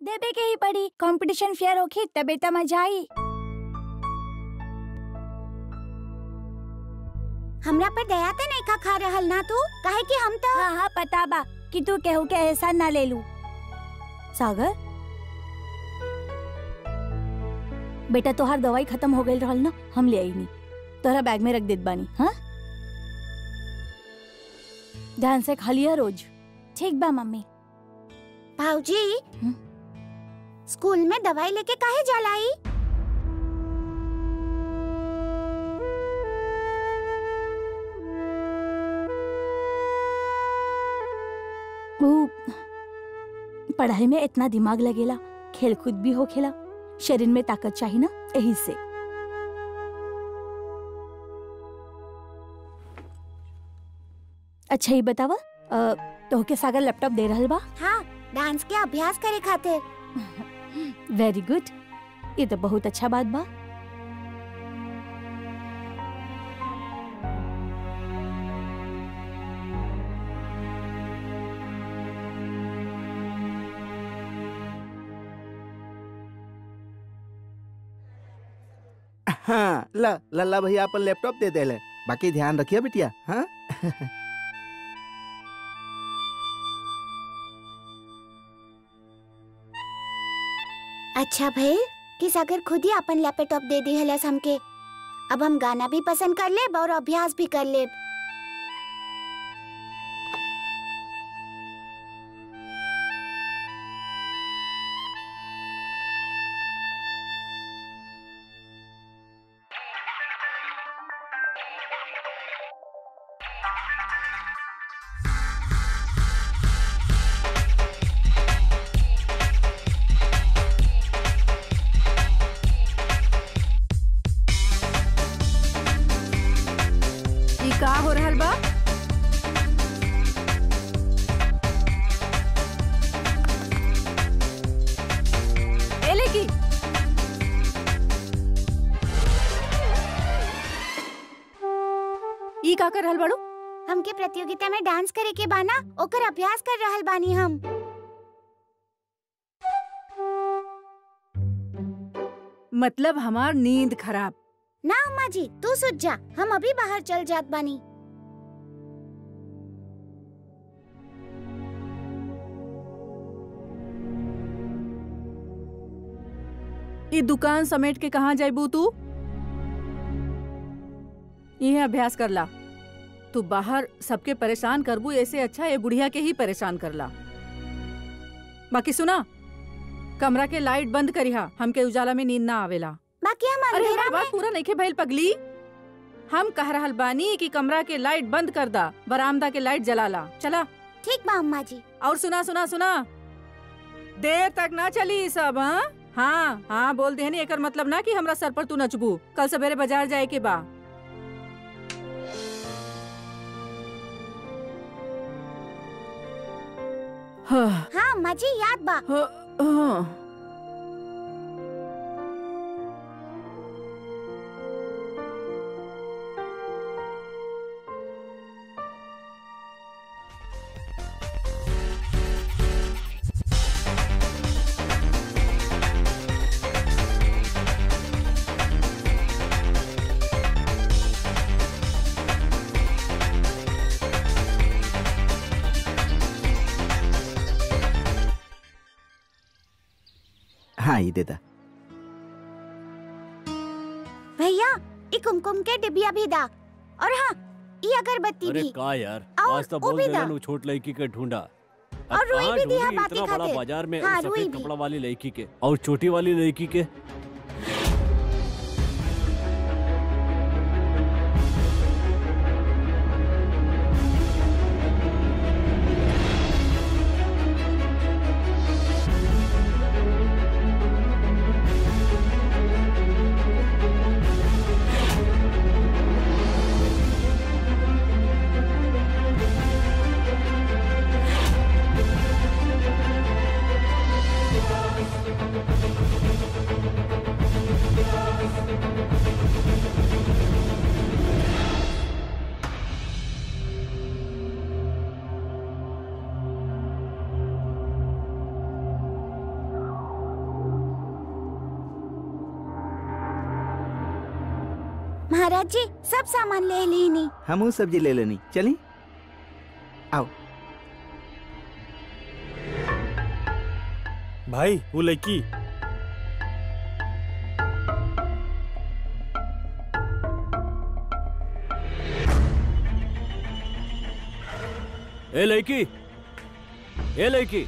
देबे के ही पड़ी कंपटीशन फेयर होखी तबे त मजा आई हमरा पर दया ते नहीं का खा रहल ना तू काहे कि हम तो हाँ हाँ पता बा कि तू केहू के एहसान ना ले लू सागर बेटा तोहार दवाई खत्म हो गई रहल ना हम ले आई नी तोहरा बैग में रख देत बानी हाँ ध्यान से खा लिया रोज ठीक बा मम्मी भाऊजी हम्म? स्कूल में दवाई लेके काहे जालाई वो पढ़ाई में इतना दिमाग लगेला खेल कूद भी हो खेला शरीर में ताकत चाहिए ना यही से अच्छा ये बतावा अ, तोहके सागर लैपटॉप दे रहल बा हाँ डांस के अभ्यास करे खातिर वेरी गुड ये तो बहुत अच्छा बात बा हाँ ला लल्ला भैया अपन लैपटॉप दे देले बाकी ध्यान रखिए बिटिया हाँ अच्छा भाई किस अगर खुद ही अपन लैपटॉप दे दी हलस हमके अब हम गाना भी पसंद कर लेब और अभ्यास भी कर लेब ई का हो रहल बा ए लेकी ई का कर रहल बाड़ू हमके प्रतियोगिता में डांस करे के बाना ओकर अभ्यास कर रहल बानी हम मतलब हमार नींद खराब ना अम्मा जी तू सुत जा हम अभी बाहर चल जात बानी ई दुकान समेट के कहाँ जाइबू तू यह अभ्यास कर ला तू बाहर सबके परेशान करबू ऐसे अच्छा ये बुढ़िया के ही परेशान करला बाकी सुना कमरा के लाइट बंद करिहा हमके उजाला में नींद ना आवेला बाकी हम अरे अंधेरा हमार में बात पूरा नहीं भइल पगली हम कह रहल बानी कि कमरा के लाइट बंद कर दा बरामदा के लाइट जला ला चला ठीक बा अम्मा जी और सुना सुना सुना देर तक ना चली ई सब हाँ हाँ हाँ बोल देहनी एकर मतलब ना कि हमरा सर पर तू नचबू कल सवेरे बाजार जाए के बा हाँ, हाँ अम्मा जी याद बा हाँ, हाँ। हाँ ये देता भैया ई कुमकुम के डिबिया भी दा और हाँ ई अगरबत्ती अरे भी का यार और आज तो वो बोल भी देना दा। नु छोट लड़की के ढूंढा अब और रुई कहाँ भी दिया ढूंढी बाती इतना बड़ा खातिर। बाजार में हाँ, उस रुई सफेद भी। कपड़ा वाली लड़की के और छोटी वाली लड़की के महाराज जी सब सामान ले ली नी हम सब्जी ले लेनी चली आओ भाई वो लड़की ए लड़की ए लड़की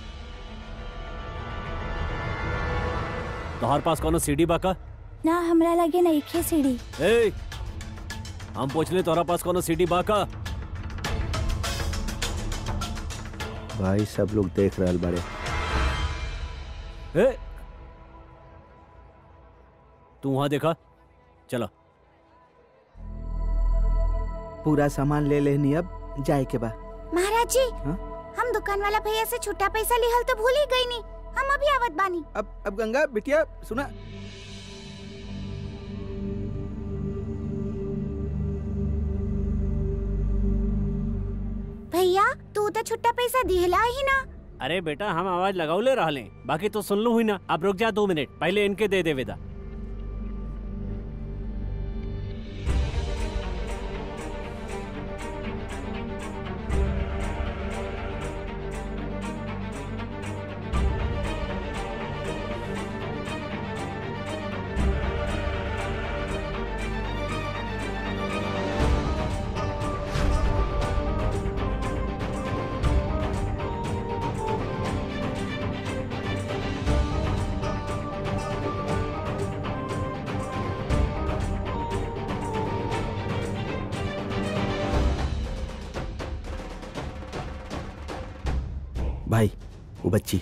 तोहर पास कोनो सीडी बा का ना हमरा लगे नहीं खे सीढ़ी ए हम पूछले तोहरा पास कोनो सीडी बा का भाई सब लोग देख रहल बारे ए तू वहां देखा चलो पूरा सामान ले लेनी अब जाए के बा महाराज जी हाँ? हम दुकान वाला भैया से छुट्टा पैसा लिहल तो भूल ही गई नी हम अभी आवत बानी अब अब गंगा बिटिया सुना भैया तू तो छुट्टा पैसा दिहला ही ना अरे बेटा हम आवाज लगाउले रहले बाकी तो सुन लू हुई ना अब रुक जा दो मिनट पहले इनके दे दे विदा भाई वो बच्ची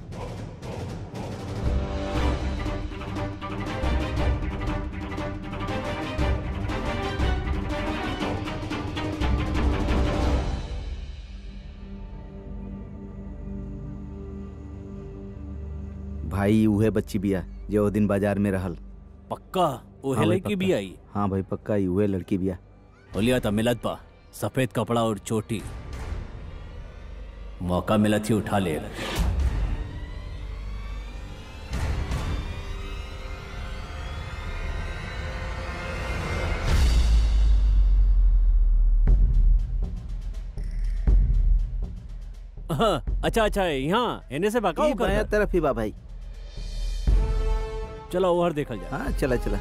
भाई उहे बच्ची बिया जो ओ दिन बाजार में रहल पक्का ओहे हाँ भाई, लड़की भी पक्का। आई हाँ भाई पक्का ही उहे लड़की बिया बोलिया था मिलत बा सफेद कपड़ा और चोटी मौका मिला थी उठा ले हाँ, अच्छा अच्छा यहाँ एने से बाका ई बाया तरफ ही बा भाई चलो ओहर देखल जा हाँ चला चला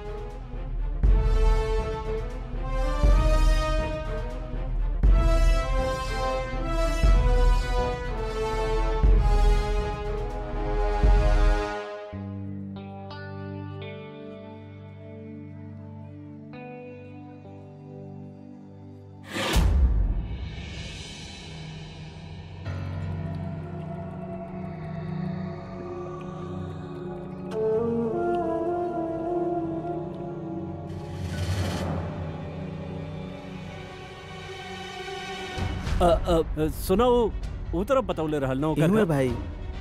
अ, अ, अ, सुना वो वो तरफ बतौले रहल ना ओकर इनमें घर। भाई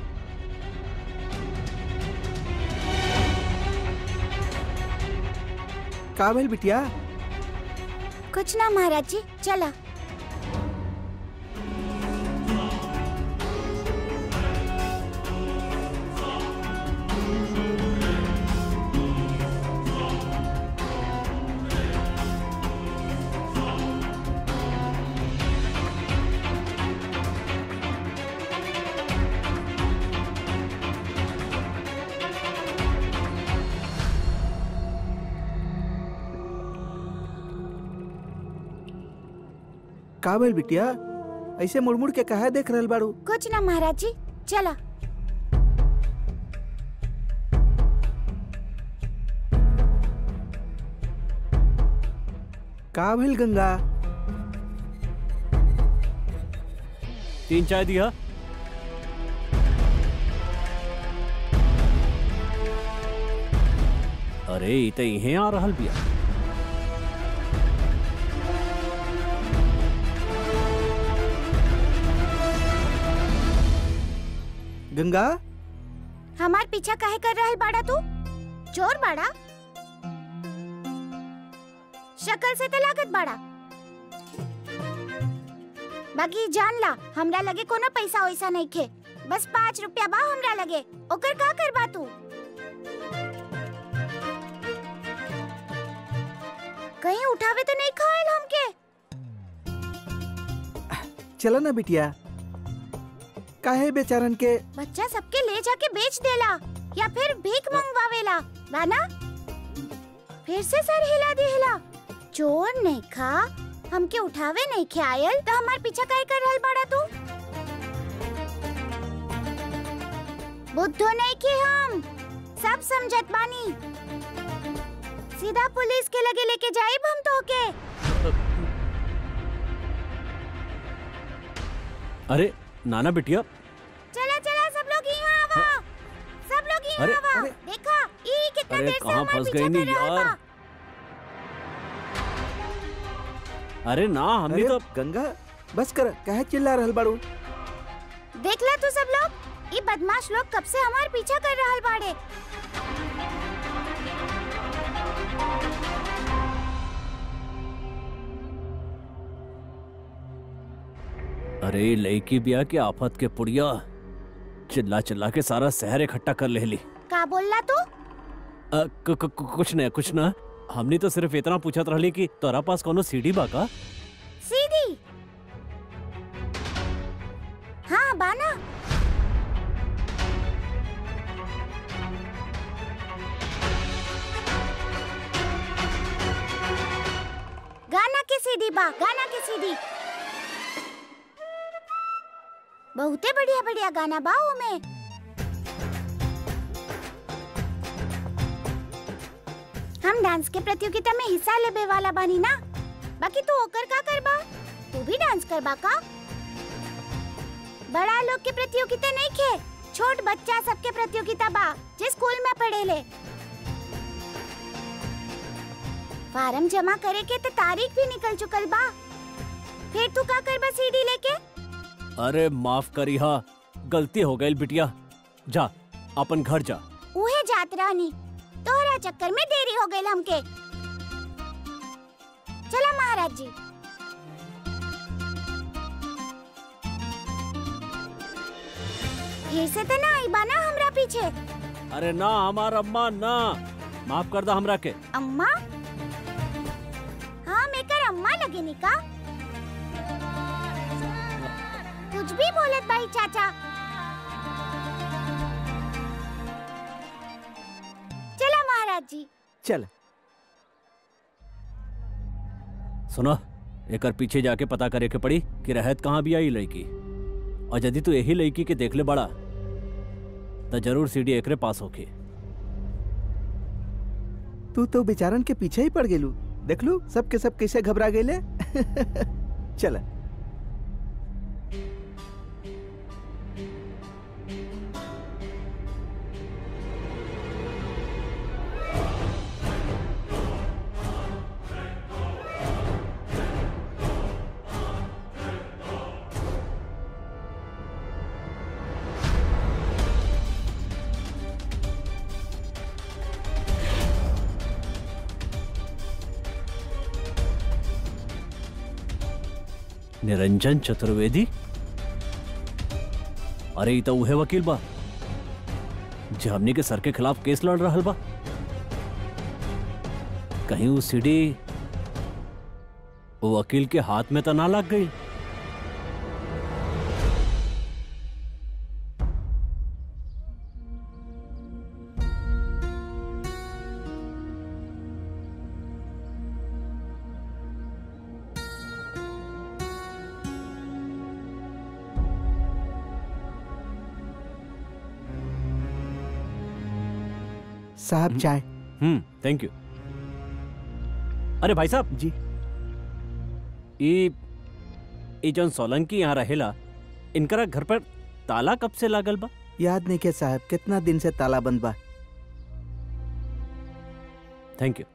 का भेल बिटिया कुछ ना महाराज जी चला का भेल बिटिया ऐसे मुड़ मुड़ के कहा देख रहल बाड़ू कुछ ना महाराज जी चला का भेल गंगा तीन चाय दिया अरे ई त इहे आ रहल बिया गंगा हमार पीछा काहे कर रहल बाड़ा तू चोर बाड़ा शक्ल से तो लागत बाड़ा बाकी जान ला हमरा लगे कोनो पैसा वैसा नहीं खे बस पाँच रुपया बा हमरा लगे ओकर का करबा तू कहीं उठावे तो नहीं खाएल हमके चलो ना बिटिया काहे बेचारन के बच्चा सबके ले जाके बेच देला या फिर भीख मंगवावेला बाना फिर से सर हिला देला चोर नहीं खा हमके उठावे नहीं ख्याल तो हमार पीछा काहे कर रहल बाड़ा तू बुद्धो नहीं के हम सब समझत बानी सीधा पुलिस के लगे लेके जाइब हम तो के अरे नाना बिटिया चला चला सब लोग यहाँ आवा सब लोग यहाँ अरे, आवा अरे। देखा ई कितना अरे, देर से कहाँ हमार फंस पीछा गई नी कर रहल यार? बा अरे ना हमने अरे तो गंगा बस कर काहे चिल्ला रहल बाड़ू देख ला तू सब लोग ये बदमाश लोग कब से हमार पीछा कर रहल बाड़े अरे लड़की बिया के आफत के पुड़िया चिल्ला चिल्ला के सारा शहर इकट्ठा कर ले ली का बोलला तू अ, कु- कु- कु- कुछ न कुछ न हमने तो सिर्फ इतना पूछत रहली कि तोरा पास कोनो सीढ़ी बा का सीधी हाँ बाना गाना के सीधी बा गाना के सीधी बहुते बढ़िया बढ़िया गाना बा में हम डांस के प्रतियोगिता में हिस्सा लेबे वाला बानी ना बाकी तू ओकर का करबा तू भी डांस करबा का बड़ा लोग के प्रतियोगिता नहीं खे छोट बच्चा सबके प्रतियोगिता बा जे स्कूल में पढ़ेले फार्म जमा करे के तो तारीख भी निकल चुकल बा फिर तू का करबा सीडी लेके अरे माफ करी हा गलती हो गई बिटिया जा अपन घर जा उहे जात रहनी तोहरा चक्कर में देरी हो गई हमके चला महाराज जी फिर से तो ना आई बा ना हमरा पीछे अरे ना हमार अम्मा ना माफ कर दा हमरा के अम्मा हाँ मेकर अम्मा लगे निका कुछ भी बोलत भाई चाचा चला महाराज जी चल सुनो एकर पीछे जाके पता करे के पड़ी कि रहत कहाँ भी आई लड़की और यदि तू यही लड़की के देख ले बड़ा तो जरूर सीढ़ी एकरे पास होके तू तो बेचारन के पीछे ही पड़ गेलू देख लू सब के सब कैसे घबरा गेले चल निरंजन चतुर्वेदी अरे ई तो उहे वकील बा जे हमनी के सर के खिलाफ केस लड़ रहल बा कहीं वो सीढ़ी वो वकील के हाथ में तो ना लग गई साहब चाय हम्म थैंक यू अरे भाई साहब जी ई ई जौन सोलंकी यहाँ रहेला इनकरा घर पर ताला कब से लागल बा याद नहीं के साहब कितना दिन से ताला बंद बा थैंक यू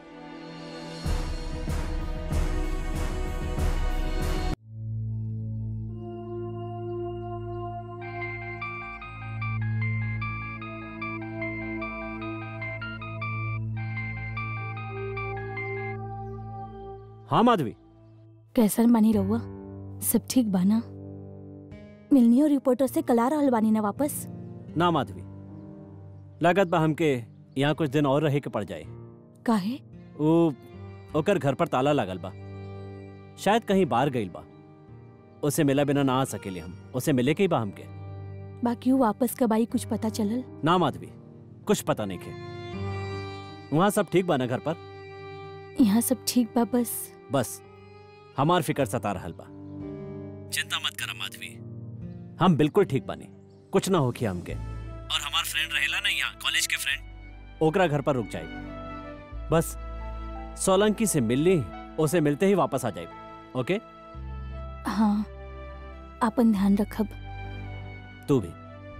हाँ माधवी कैसन बानी रहुआ सब ठीक बाना मिलनी और रिपोर्टर से कला रहल बानी ना वापस ना माधवी लागत बा हमके यहाँ कुछ दिन और रहे के पड़ जाए काहे वो ओकर घर पर ताला लागल बा शायद कहीं बाहर गईल बा उसे मिला बिना ना आ सकेले हम उसे मिले के ही बा हमके बाकी वो वापस कब आई कुछ पता चलल ना माधवी कुछ पता नहीं के वहाँ सब ठीक बा ना घर पर यहाँ सब ठीक बा बस बस हमार फिकर सता रहल बा चिंता मत करा माधवी हम बिल्कुल ठीक बानी कुछ ना होखी हमके और हमार फ्रेंड रहेला ना यहाँ कॉलेज के फ्रेंड ओकरा घर पर रुक जाए बस सोलंकी से मिल ली उसे मिलते ही वापस आ जाए ओके हाँ आपन ध्यान रखब तू भी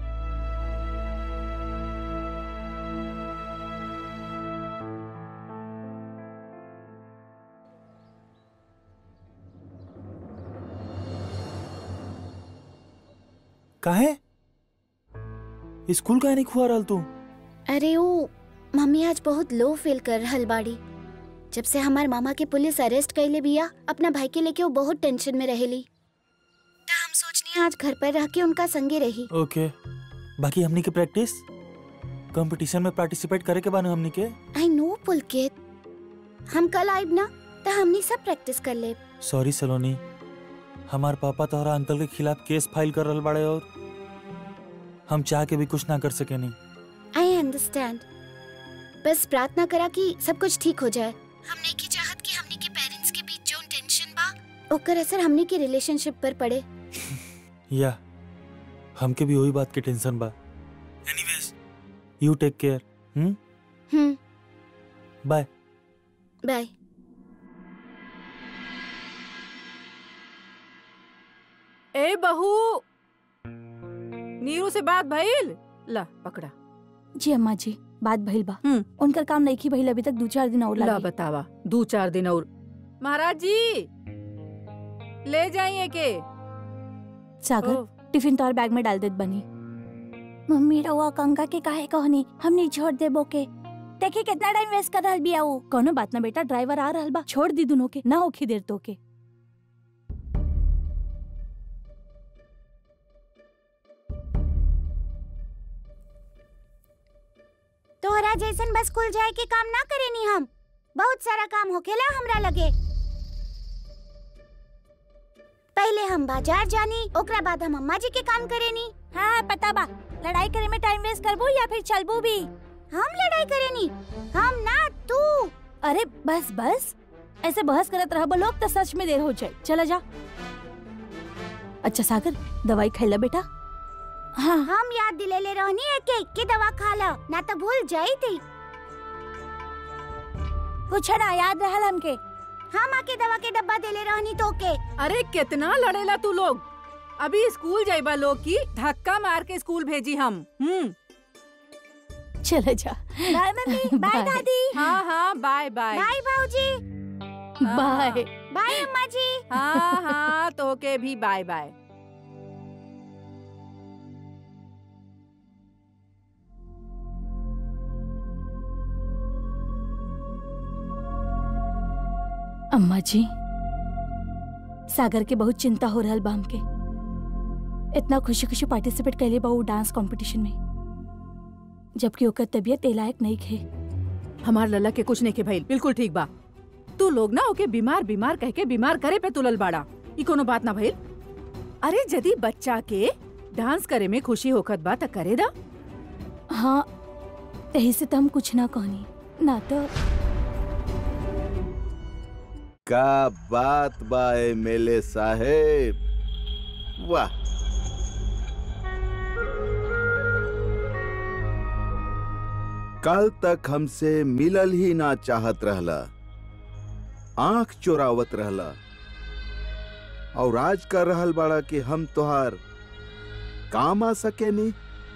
काहे स्कूल काहे नहीं खुआ रहल तू अरे वो मम्मी आज बहुत लो फील कर रहल बाड़ी जब से हमार मामा के पुलिस अरेस्ट कैले बिया अपना भाई के लेके वो बहुत टेंशन में रहेली तो हम सोचनी आज घर पर रह के उनका संगे रही ओके बाकी हमनी के प्रैक्टिस कंपटीशन में पार्टिसिपेट करे के बाने हमनी के आई नो पुलकित हम कल आइब ना तो हमनी सब प्रैक्टिस कर ले सॉरी सलोनी हमार पापा तोहरा अंकल के खिलाफ केस फाइल कर रहल बाड़े और हम चाह के भी कुछ ना कर सके नहीं आई अंडरस्टैंड बस प्रार्थना करा कि सब कुछ ठीक हो जाए हमने की चाहत कि हमने के पेरेंट्स के बीच जो टेंशन बा ओकर असर हमने के रिलेशनशिप पर पड़े या हमके भी वही बात के टेंशन बा anyways you take care hmm hmm bye bye ए बहू नीरू से बात भइल ला पकड़ा जी अम्मा जी बात भइल बा हम्म। उनकर काम नहीं की भइल अभी तक दो चार दिन और ला लागी बतावा दो चार दिन और महाराज जी ले जाइए के सागर ओ, टिफिन तो और बैग में डाल देत बनी मम्मी रहुआ कंगा के काहे कहनी हमनी छोड़ देबो के देखी कितना टाइम वेस्ट कर रहल बिया वो कोनो बात ना बेटा ड्राइवर आ रहल बा छोड़ दी दोनों के ना होखी देर तो के तोहरा जैसन बस स्कूल जाए के काम ना करेनी हम बहुत सारा काम होखेला हमरा लगे पहले हम बाजार जानी ओकरा बाद हम अम्मा जी के काम करेनी हाँ पता बा लड़ाई करे में टाइम वेस्ट करबो या फिर चलबो भी हम लड़ाई करेनी हम ना तू अरे बस बस ऐसे बहस करत रहबो लोग तो सच में देर हो जाए चला जा अच्छा सागर दवाई खैला बेटा हाँ हम याद दिलेले रहनी एक एक के दवा खा ला ना तो भूल जाई थी कुछ ना याद रहल हमके हम आके दवा के डब्बा देले रहनी तो के अरे कितना लड़ेला तू लोग अभी स्कूल जाइबा लोग की धक्का मार के स्कूल भेजी हम हम्म चला जा बाय मम्मी बाय दादी हाँ हाँ बाय बाय बाय भाऊजी बाय बाय अम्मा जी हाँ हाँ तो के भी बाय बाय अम्मा जी सागर के बहुत चिंता हो रहल बा हमके इतना खुशी खुशी पार्टिसिपेट कैले बा वो डांस कंपटीशन में जबकि ओकर तबीयत ए लायक नहीं खे हमार लल्ला के कुछ नहीं के भइल बिल्कुल ठीक बा तू लोग ना ओके बीमार बीमार कह के बीमार करे पे तुलल बाड़ा ई कोनो बात ना भइल अरे यदि बच्चा के डांस करे में खुशी होखत बा त करे दा हाँ यही से तो हम कुछ ना कहनी ना तो का बात बा एमएलए साहेब वाह कल तक हमसे मिलल ही ना चाहत रहला आंख चोरावत रहला और आज कर रहल बाड़ा कि हम तोहार काम आ सके नी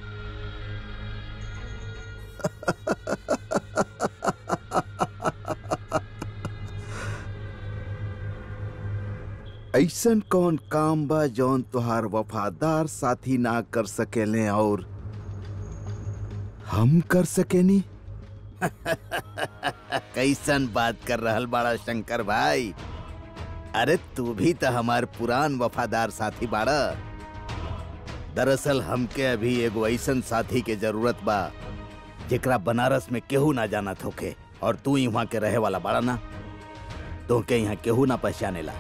ऐसन कौन काम बा जौन तोहार वफादार साथी ना कर सकेले और हम कर सकेनी कैसन बात कर रहल बाड़ा शंकर भाई अरे तू भी तो हमार पुरान वफादार साथी बाड़ा दरअसल हमके अभी एगो ऐसन साथी के जरूरत बा जेकरा बनारस में केहू ना जाना होके और तू ही वहाँ के रहे वाला बाड़ा ना तो के यहाँ केहू ना पहचानेला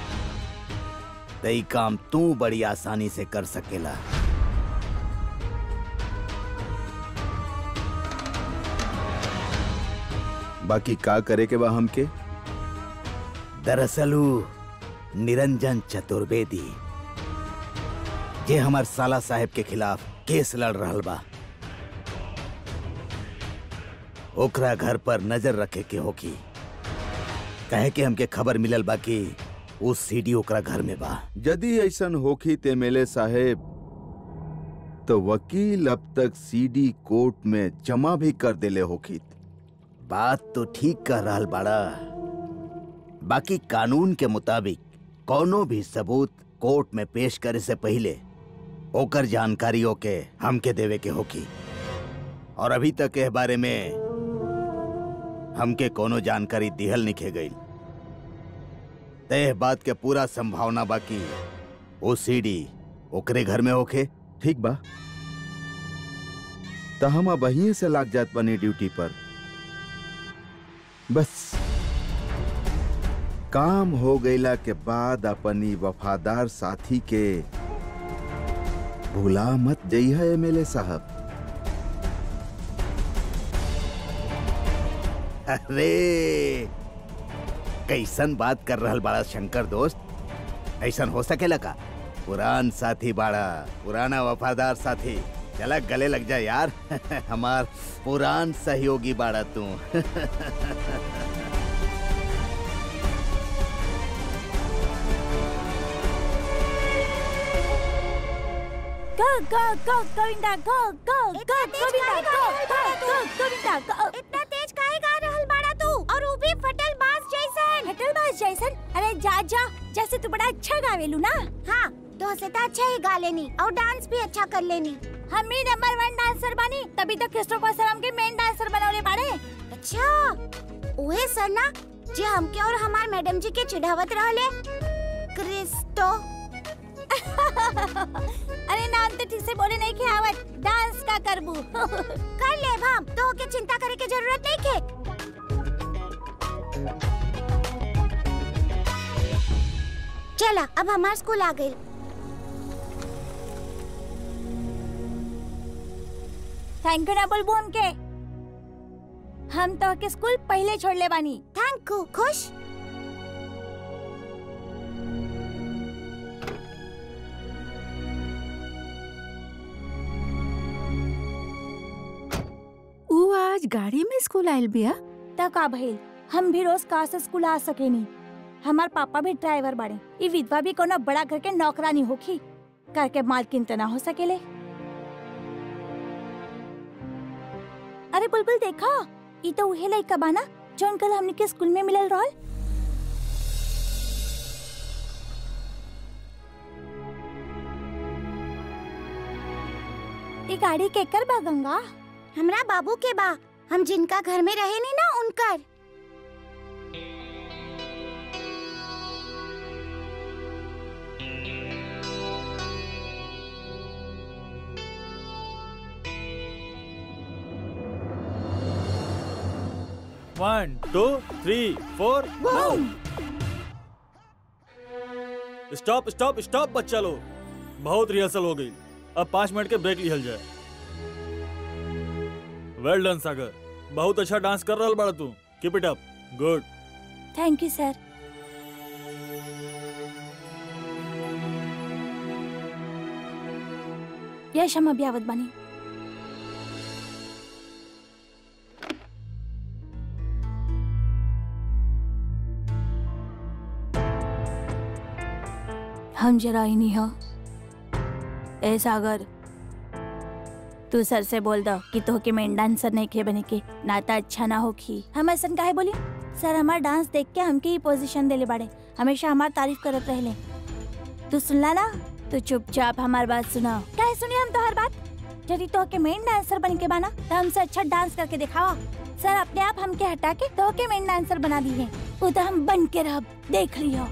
तई काम तू बड़ी आसानी से कर सकेला बाकी का करे के बा हमके दरअसल ऊ निरंजन चतुर्वेदी जे हमार साला साहेब के खिलाफ केस लड़ रहल बा ओकरा घर पर नजर रखे के होकी कहे के हमके खबर मिलल बा कि उ सीडी ओकरा घर में बा यदि ऐसन होखी ते मेले साहेब तो वकील अब तक सीडी कोर्ट में जमा भी कर देले होखी बात तो ठीक कह रहल बाड़ा बाकी कानून के मुताबिक कोनो भी सबूत कोर्ट में पेश करे से पहले ओकर जानकारियों के हमके देवे के होकी और अभी तक के बारे में हमके कोनो जानकारी दिहल निखे गई तय बात के पूरा संभावना बाकी वो सीडी ओकरे घर में होखे ठीक बा तो हम अब वहीं से लाग जात बने ड्यूटी पर बस काम हो गईला के बाद अपनी वफादार साथी के भूला मत जइहा एमएलए साहब अरे कैसन बात कर रहल बाड़ा शंकर दोस्त ऐसन हो सकेला का पुरान साथी बाड़ा पुराना वफादार साथी चला गले लग जा यार हमार पुरान सहयोगी बाड़ा तू Go, go, go, Govinda, go, go, go, Govinda, go, go, go, Govinda, go. इतना तेज काहे गा रहल बाड़ा तू और वो भी फटल बाज जैसन हटल बाज जैसन अरे जा जा जैसे तू बड़ा अच्छा गावेलू ना हाँ तो से तो अच्छा ही गा लेनी और डांस भी अच्छा कर लेनी हम ही नंबर वन डांसर बनी तभी तो क्रिस्टोफर सर हमके मेन डांसर बनौले बाड़े अच्छा उहे सर ना जे हमके और हमार मैडम जी के चिढ़ावत रहले क्रिस्टो अरे नाम तो ठीक से बोले नहीं के आवत डांस का करबू कर ले भाम तो के चिंता करे के जरूरत नहीं के चला अब हमार स्कूल आ गई थैंक यू ना बोलबू हमके हम तो के स्कूल पहले छोड़ ले बानी थैंक यू खुश ऊ आज गाड़ी में स्कूल आयल बिया त का भइल हम भी रोज कार से स्कूल आ सकेनी हमार पापा भी ड्राइवर बाड़े ई विधवा भी कोनो बड़ा घर के नौकरानी होखी घर के मालकिन त ना हो सकेले अरे बुलबुल देखा ई तो उहे लइका बाना जौन कल हमनी के स्कूल में मिलल रहल ई गाड़ी केकर बा गंगा हमरा बाबू के बा हम जिनका घर में रहे नहीं ना उनकर one two three four stop stop stop बच्चा लोग बहुत रिहर्सल हो गई अब पाँच मिनट के ब्रेक लिहल जाए वेल डन सागर बहुत अच्छा डांस कर रहा बड़ा तू keep it up good thank you sir yes हम अभी आवत बानी हम जरा ही नहीं हो ए सागर तू सर से बोल दो कि तो के मेन डांसर नहीं खे बने के नाता अच्छा ना होखी हम ऐसा काहे बोली सर हमार डांस देख के हमके ही पोजीशन देले बाड़े हमेशा हमार तारीफ करत रहले तू सुनला ना तू चुपचाप हमार बात सुना काहे सुनी हम तो हर बात यदि तो के मेन डांसर बन के बाना तो हमसे अच्छा डांस करके दिखावा सर अपने आप हमके हटा के तो के मेन डांसर बना दी है वो तो हम बन के रह देख लियो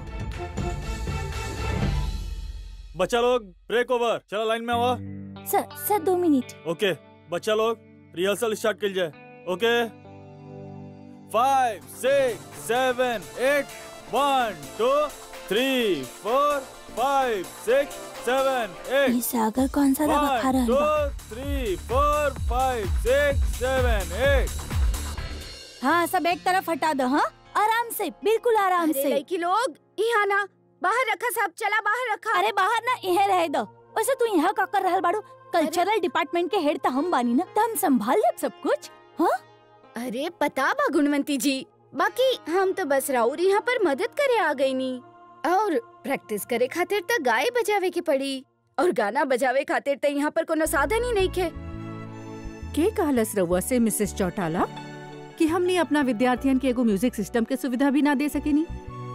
बच्चा लोग ब्रेक ओवर चलो लाइन में आवा सर सर दो मिनट ओके बच्चा लोग रिहर्सल स्टार्ट कर जाए okay five six seven eight one two three four five six seven ये एट सागर कौन सा दवा खा वन रहल टू बा three four five six seven eight हाँ सब एक तरफ हटा दो हाँ आराम से बिल्कुल आराम अरे से लड़की लोग यहाँ ना बाहर रखा सब चला बाहर रखा अरे बाहर ना यह रह दो वैसे तू यहाँ का कर रहल बाड़ू कल्चरल डिपार्टमेंट के हेड त हम बानी ना त हम संभाल लेब सब कुछ अरे पता बा गुणवंती जी बाकी हम तो बस राउर यहाँ पर मदद करे आ गई नी और प्रैक्टिस करे खातिर त गाय बजावे के पड़ी और गाना बजावे खातिर त यहाँ पर कोनो साधन ही नहीं खे के कहलस रउआ से मिसेस चौटाला कि हमने अपना विद्यार्थियन के एगो म्यूजिक सिस्टम के सुविधा भी ना दे सकेनी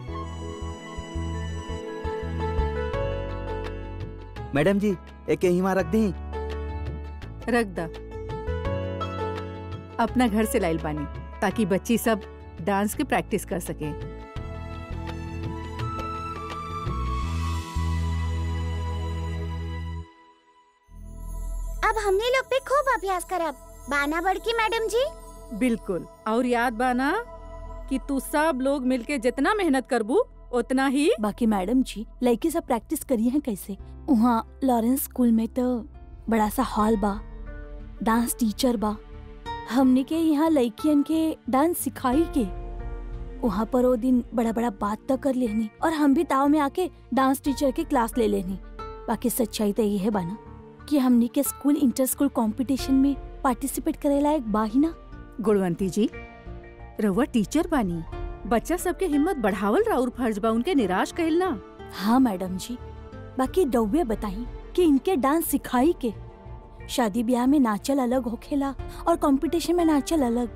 मैडम जी एक हिमा रख दी रख दा अपना घर से लाइल बानी ताकि बच्ची सब डांस के प्रैक्टिस कर सके अब हमने लोग पे खूब अभ्यास करब बाना बड़की मैडम जी बिल्कुल और याद बाना कि तू सब लोग मिलके जितना मेहनत करबू उतना ही बाकी मैडम जी लड़की सब प्रैक्टिस करी है कैसे वहाँ लॉरेंस स्कूल में तो बड़ा सा हॉल बा डांस टीचर बा हमने के यहाँ लड़कियन के डांस सिखाई के वहाँ पर वो दिन बड़ा बड़ा बात तो कर लेनी और हम भी ताव में आके डांस टीचर के क्लास ले लेनी बाकी सच्चाई तो ये है बाना कि हमने के स्कूल इंटर स्कूल कंपटीशन में पार्टिसिपेट करे लायक बा ही ना गुणवंती जी रउआ टीचर बानी बच्चा सबके हिम्मत बढ़ावल राउर फर्ज बा उनके निराश कहल ना हाँ मैडम जी बाकी डौवे बताई कि इनके डांस सिखाई के शादी ब्याह में नाचल अलग होखेला और कंपटीशन में नाचल अलग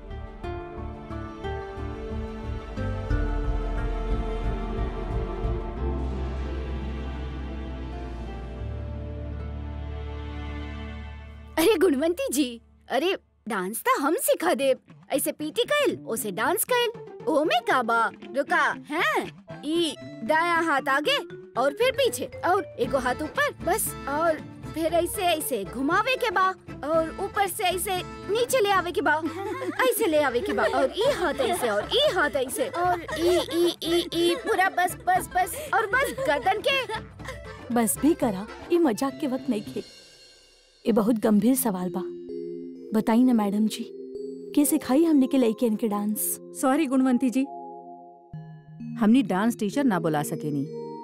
अरे गुणवंती जी अरे डांस तो हम सिखा दे ऐसे पीटी कैल ओसे डांस कैल ओ में का बा रुका हैं ई दाया हाथ आगे और फिर पीछे और एगो हाथ ऊपर बस और फिर ऐसे ऐसे घुमावे के बा और ऊपर से ऐसे नीचे ले आवे के बा ऐसे ले आवे के बा और ई हाथ ऐसे और ई हाथ ऐसे और ई ई ई ई पूरा बस बस बस और बस गर्दन के बस भी करा ये मजाक के वक्त नहीं खे ये बहुत गंभीर सवाल बा बताई ना मैडम जी के सिखाई हमने के लड़के इनके डांस सॉरी गुणवंती जी हमनी डांस टीचर ना बुला सकेनी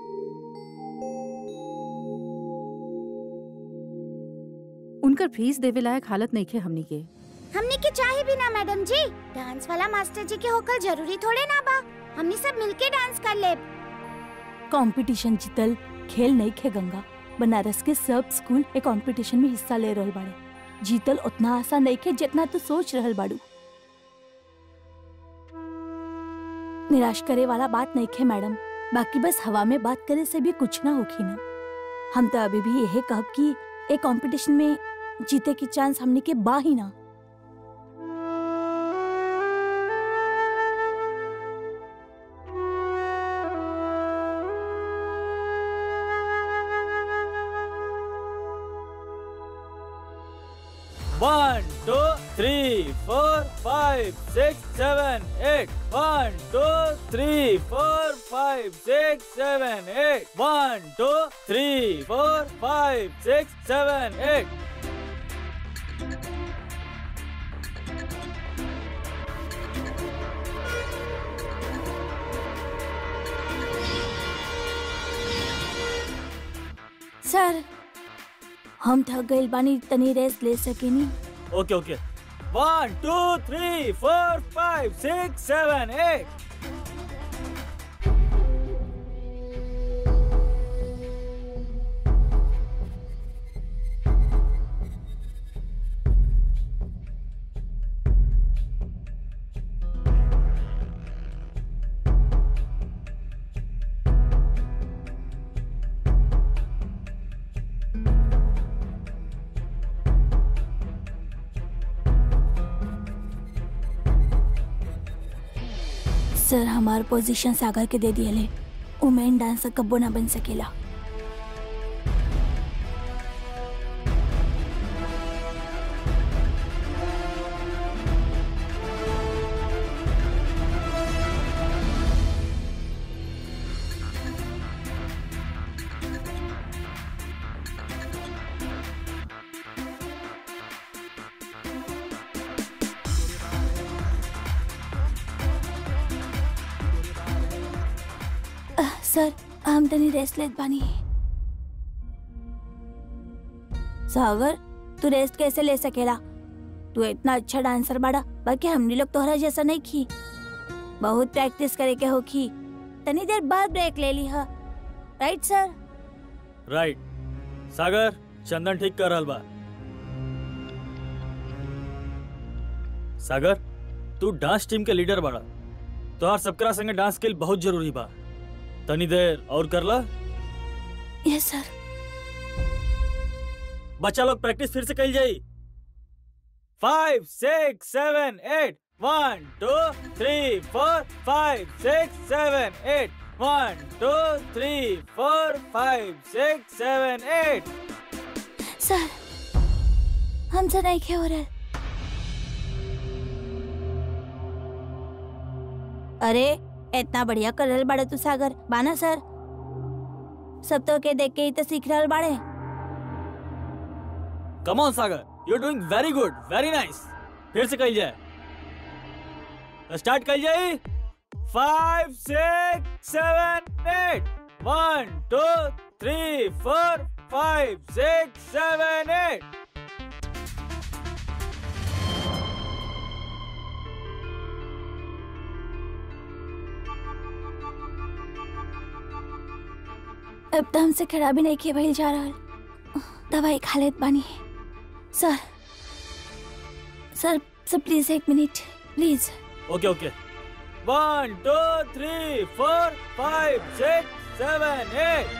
उनकर फीस देवे लायक हालत नहीं खे हमनी के हमने के चाहे भी ना मैडम जी डांस वाला मास्टर जी के होकर जरूरी थोड़े ना बा हमने सब मिलके डांस कर ले कंपटीशन जीतल खेल नहीं खे गंगा बनारस के सब स्कूल एक कंपटीशन में हिस्सा ले रहल बाड़े जीतल उतना आसान नहीं खे जितना तू सोच रहल बाड़ू निराश करे वाला बात नहीं खे मैडम बाकी बस हवा में बात करे से भी कुछ ना होखी ना हम तो अभी भी यही कहब कि एक कंपटीशन में जीते की चांस हमने के बा ही ना One, two, three, four, five, six, seven, eight. One, two, three, four, five, six, seven, eight. One, two, three, four, five, six, seven, eight. सर हम थक गइल बानी तनी रेस्ट ले सकेनी Okay, okay. One, two, three, four, five, six, seven, eight. सर हमार position सागर के दे दिए उ मेन डांसर कब्बो ना बन सकेला सर हम तनी रेस्ट लेत बानी सागर तू रेस्ट कैसे ले सकेला तू इतना अच्छा डांसर बाड़ा बाकी हमनी लोग तोहरा जैसा नहीं खी बहुत प्रैक्टिस करे के होखी तनी देर बाद ब्रेक ले ली हा राइट सर राइट सागर चंदन ठीक कर रहल बा सागर तू डांस टीम के लीडर बाड़ा तोहार सबकरा संगे डांस स्किल बहुत जरूरी बा तनी देर और कर ला यस सर बच्चा लोग प्रैक्टिस फिर से कल जाई five six seven eight one two three four five six seven eight one two three four five six seven eight sir हमसे नहीं खे हो रहा अरे इतना बढ़िया कर रहल बाड़े तू सागर बाना सर सब तो के देख के ही तो सीख रहल बाड़े come on Sagar you doing very good very nice फिर से कल जाए स्टार्ट कल जाए five six seven eight one two three four five six seven eight अब तो हमसे खड़ा भी नहीं किया भइल जा रहा दवाई खा लेत बानी सर सर सर प्लीज एक minute please okay okay one two three four five six seven eight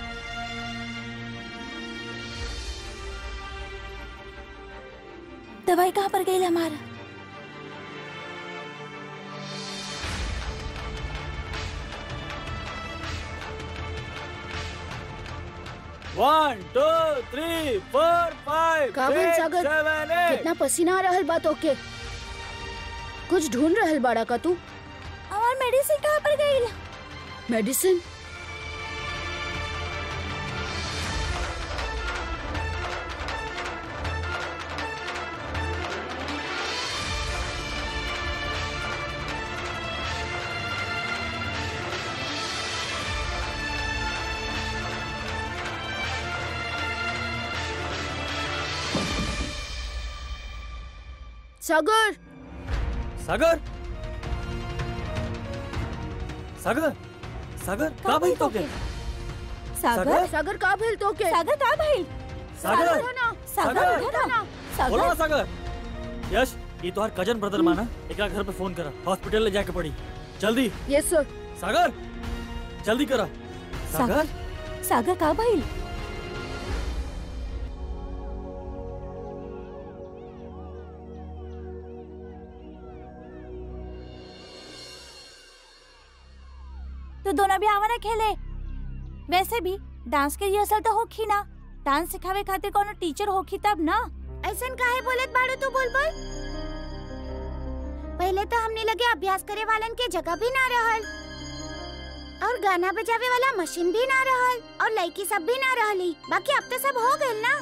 दवाई कहाँ पर गई हमारा one two three four five का भइल सिक्स सागर? सेवन एट कितना पसीना आ रहल बा तोके कुछ ढूंढ रहल बाड़ा का तू हमार मेडिसिन कहाँ पर गई मेडिसिन सागर सागर सागर सागर का भाई तो के सागर सागर का भेल तोके सागर कहाँ भइल सागर उठो ना सागर सागर! उठो ना बोलो ना सागर सागर यश ये तो हर कजन ब्रदर माना एकरा घर पे फोन करा हॉस्पिटल ले जाके पड़ी जल्दी यस सर सागर जल्दी करा सागर सागर कहाँ भइल तो दोनों भी आवा ना खेले वैसे भी डांस के रिहर्सल तो होखी ना डांस सिखावे खातिर कोनो टीचर होखी तब ना ऐसन काहे बोलत बाड़ू तू बुलबुल पहले तो हमने लगे अभ्यास करे वालन के जगह भी ना रहल और गाना बजावे वाला मशीन भी ना रहल और लड़की सब भी ना रहली बाकी अब तो सब हो गइल ना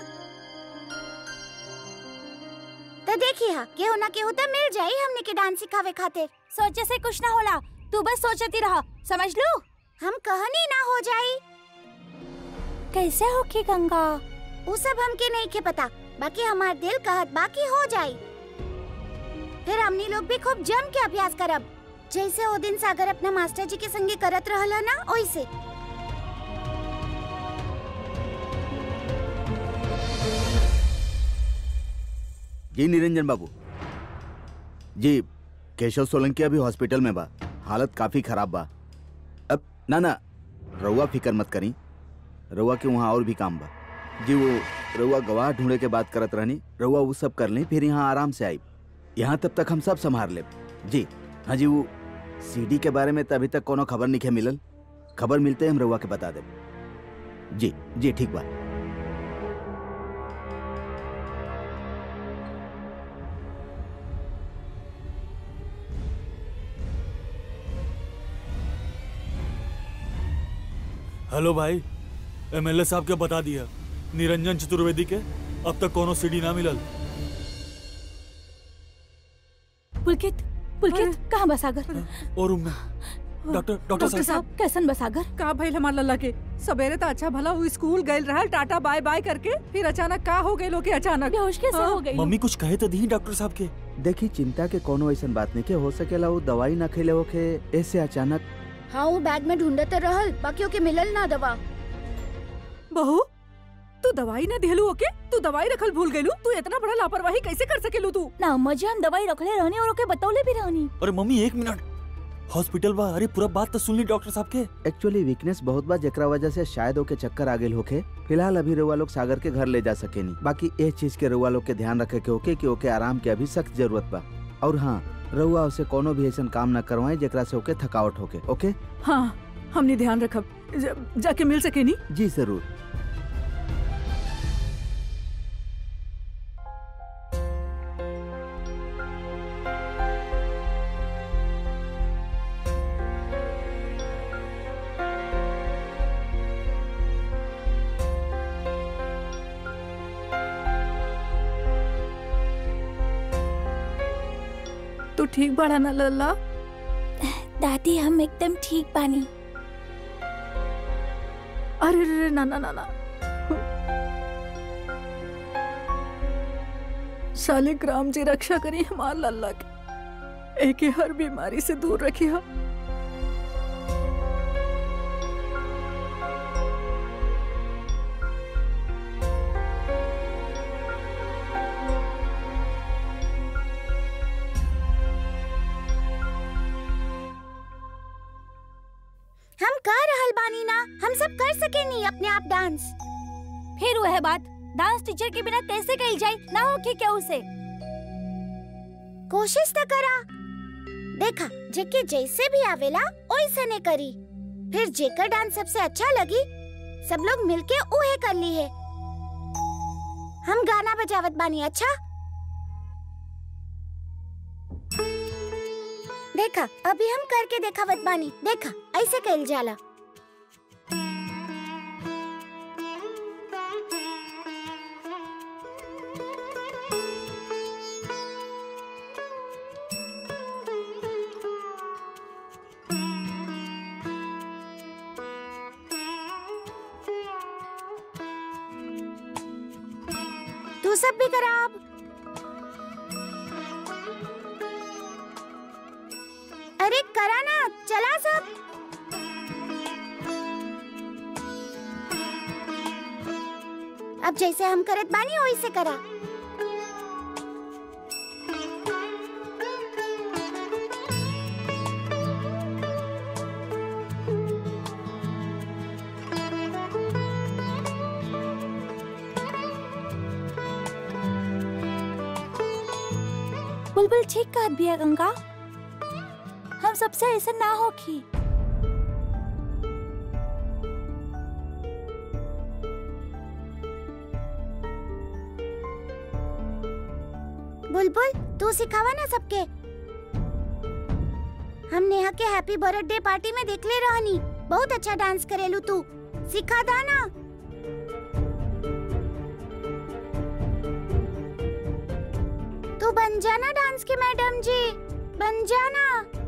तो देखिए हा केहू ना केहू तो मिल जाई हमने के डांस सिखावे खातिर सोचे से कुछ ना होला तू बस सोचती रहा समझ लो हम कहनी ना हो जाई कैसे होखी गंगा उ सब हमके नहीं के पता बाकी हमार दिल कहत बाकी हो जाई फिर हमनी लोग भी खूब जम के अभ्यास करब जैसे वो दिन सागर अपना मास्टर जी के संगे करत रहला ना ओइसे जी निरंजन बाबू जी केशव सोलंकी अभी हॉस्पिटल में बा हालत काफी खराब बा अब ना ना रउआ फिकर मत करी रउआ के वहाँ और भी काम बा जी वो रउआ गवाह ढूंढे के बात करत रहनी रउआ वो सब कर ली फिर यहाँ आराम से आई यहाँ तब तक हम सब संभाल ले जी हाँ जी वो सीडी के बारे में तो अभी तक कोनो खबर नहीं मिलल खबर मिलते ही हम रउआ के बता देब जी जी ठीक बा हेलो भाई एमएलए साहब के बता दिया निरंजन चतुर्वेदी के अब तक कोनो सीडी ना मिलल पुलकित पुलकित कहाँ बा सागर और रूम में डॉक्टर डॉक्टर डॉक्टर साहब साहब कैसन बा सागर का भइल हमार लल्ला के सवेरे तो अच्छा भला वो स्कूल गइल रहल टाटा बाय बाय करके फिर अचानक का हो गइल ओके अचानक बेहोश कैसे हाँ? हो गई मम्मी कुछ कहे तो दी डॉक्टर साहब के देखी चिंता के कोनो ऐसन बात नहीं के हो सकेला वो दवाई ना खेले होके ऐसे अचानक हाँ वो बैग में ढूंढते रहल बाकी ओके मिलल ना दवा बहू तू दवाई ना दिहलू ओके तू दवाई रखल भूल गइलू तू इतना बड़ा लापरवाही कैसे कर सकेलू तू ना अम्मा जी हम दवाई रखले रहनी और ओके बतौले भी रहनी अरे मम्मी एक मिनट हॉस्पिटल बा अरे पूरा बात तो सुन ली डॉक्टर साहब के एक्चुअली वीकनेस बहुत बार जेकरा वजह से शायद ओके चक्कर आ गेल होके फिलहाल अभी रउआ लोग सागर के घर ले जा सकेनी बाकी ए चीज के रउआ लोग के ध्यान रखे के होके कि ओके आराम के अभी सख्त जरूरत बा और हाँ रउआ उसे कोनो भी ऐसा काम न करवाए जेकरा से ओके थकावट होके ओके हाँ हमने ध्यान रखब ज- जाके मिल सके नी जी जरूर तू ठीक बड़ा ना लल्ला दादी हम एकदम ठीक बानी अरे रे रे, ना ना ना ना शालिग्राम जी रक्षा करी हमार लल्ला के एके हर बीमारी से दूर रखिया हम कर रहल बानी ना हम सब कर सके नहीं अपने आप डांस फिर वह बात डांस टीचर के बिना कैसे कही जाए ना हो कि क्या उसे कोशिश तो करा देखा जेके जैसे भी आवेला ओइसे ने करी फिर जेकर डांस सबसे अच्छा लगी सब लोग मिलके उहे कर ली है हम गाना बजावत बानी अच्छा देखा अभी हम करके देखावत बानी देखा ऐसे कइल जाला तू सब भी करा अब अरे करा ना चला सब अब जैसे हम करत बानी वैसे करा बुलबुल ठीक कहत बिया गंगा हम सबसे ऐसा ना हो की बुलबुल तू सिखावा ना सबके हम नेहा के हैप्पी बर्थडे पार्टी में देखले रहनी बहुत अच्छा डांस करेलू तू सिखा दा ना तू बन जाना डांस के मैडम जी बन जाना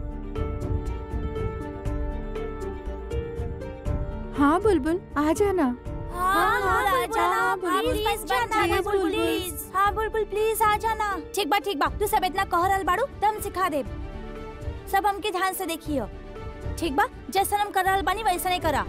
हाँ बुलबुल आ जाना हाँ हाँ आ जाना बुलबुल, प्लीज बस जाना, जाना बुलबुल, बुलबुल प्लीज हाँ बुलबुल प्लीज आ जाना ठीक बा ठीक बा तू सब इतना कह रहल बाड़ू तो हम सिखा देब सब हमके ध्यान से देखियो ठीक बा जैसा हम कर रहल बानी वैसा नहीं करा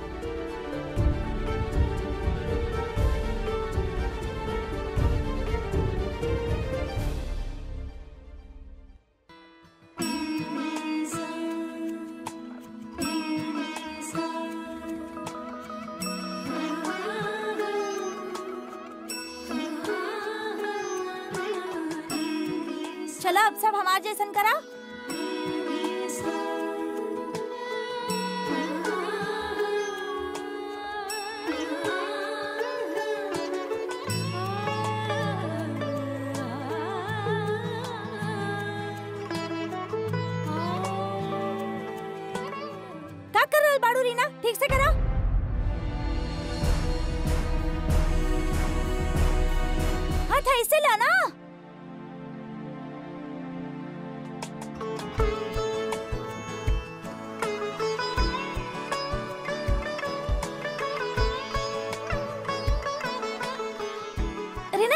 चलो अब सब हमार जैसन करा का कर रहल बाड़ू रीना ठीक से करा हाथ ऐसे ला ना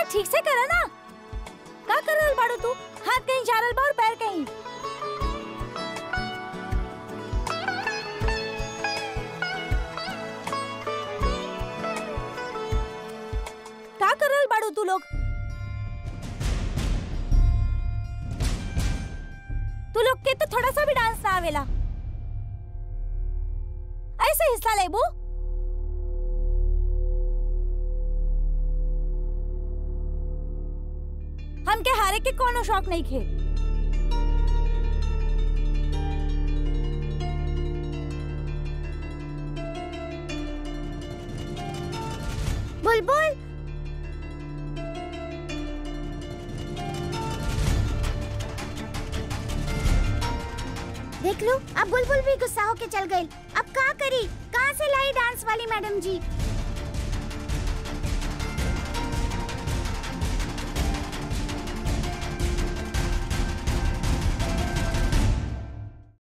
ठीक से करा ना का कर रहल बाड़ू तू हाथ कहीं जा रहल बा और पैर कहीं का कर रहल बाड़ू तू लोग तू लोग के तो थोड़ा सा भी डांस ना आवेला ऐसे हिस्सा लेबू हमके हारे के कोनो शौक नहीं खे बुलबुल देख लो अब बुलबुल भी गुस्सा होके चल गई अब का करी कहाँ से लाई डांस वाली मैडम जी